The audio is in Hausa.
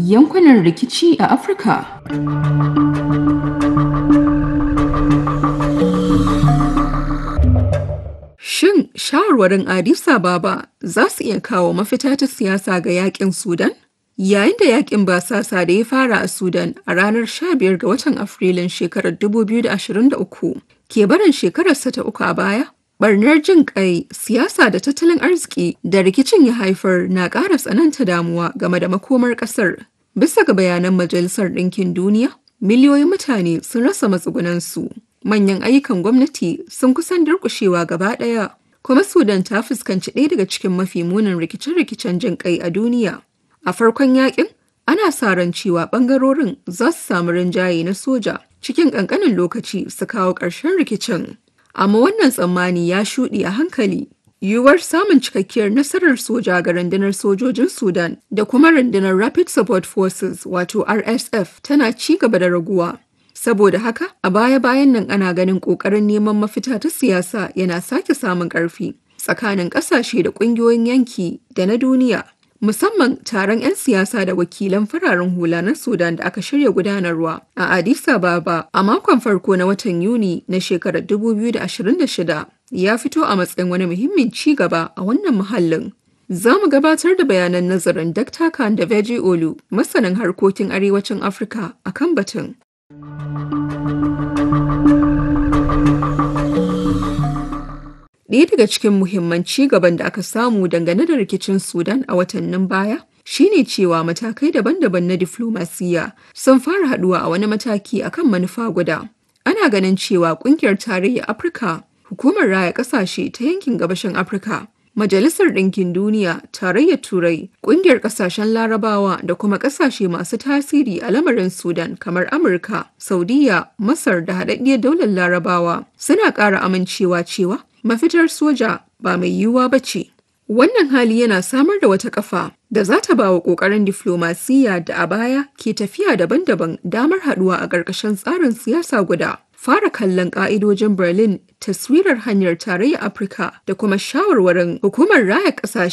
yankunan rikici a Afirka. Shin shawarwarin Addis Ababa za su iya kawo mafita ta siyasa ga yakin Sudan? Yayin da yakin basasa da ya fara a Sudan a ranar 15 ga watan Afrilun shekarar 2023 ke barin shekararsa ta uku a baya, barnar jin kai siyasa da tattalin arziki da rikicin ya haifar na ƙara tsananta damuwa game da makomar ƙasar. Bisa ga bayanan Majalisar Ɗinkin Duniya, miliyoyin mutane sun rasa matsugunansu. Manyan ayyukan gwamnati sun kusan durƙushewa gaba ɗaya, kuma Sudan ta fuskanci ɗaya daga cikin mafi munin rikice-rikicen jin kai a duniya. A farkon yakin, ana sa ran cewa ɓangarorin za su samu rinjaye na soja cikin ƙanƙanin lokaci su kawo ƙarshen rikicin. Amma wannan tsammani ya shuɗe a hankali. Yiwuwar samun cikakkiyar nasarar soja ga rundunar sojojin Sudan da kuma rundunar Rapid Support Forces wato RSF tana ci gaba da raguwa. Saboda haka, a baya-bayan nan ana ganin ƙoƙarin neman mafita ta siyasa yana sake samun ƙarfi tsakanin ƙasashe da ƙungiyoyin yanki da na duniya. Musamman taron 'yan siyasa da wakilan fararen hula na Sudan da aka shirya gudanarwa a Addis Ababa a makon farko na watan Yuni na shekarar 2026 ya fito a matsayin wani muhimmin ci gaba a wannan muhallin. Za mu gabatar da bayanan nazarin Dr. Kande Veji Olu, masanin harkokin arewacin Afirka a kan batun. Ɗaya daga cikin muhimman ci gaban da aka samu dangane da rikicin Sudan a watannin baya shine cewa matakai daban-daban na diflomasiyya sun fara haɗuwa a wani mataki akan manufa guda. Ana ganin cewa ƙungiyar tarayyar Afirka, hukumar raya ƙasashe ta yankin gabashin Afirka, Majalisar Ɗinkin Duniya, Tarayyar Turai, Ƙungiyar Ƙasashen Larabawa da kuma ƙasashe masu tasiri a lamarin Sudan kamar Amurka, Saudiya, Masar da Haɗaɗɗiyar Daular Larabawa suna ƙara amincewa cewa mafitar soja ba mai yiwuwa ba ce. Wannan hali yana samar da wata kafa da za ta ba wa ƙoƙarin diflomasiyya da a baya ke tafiya daban-daban damar haɗuwa a ƙarƙashin tsarin siyasa guda. Fara kallon ƙa'idojin Berlin, taswirar hanyar tarayyar Afirka da kuma shawarwarin hukumar raya ƙasashe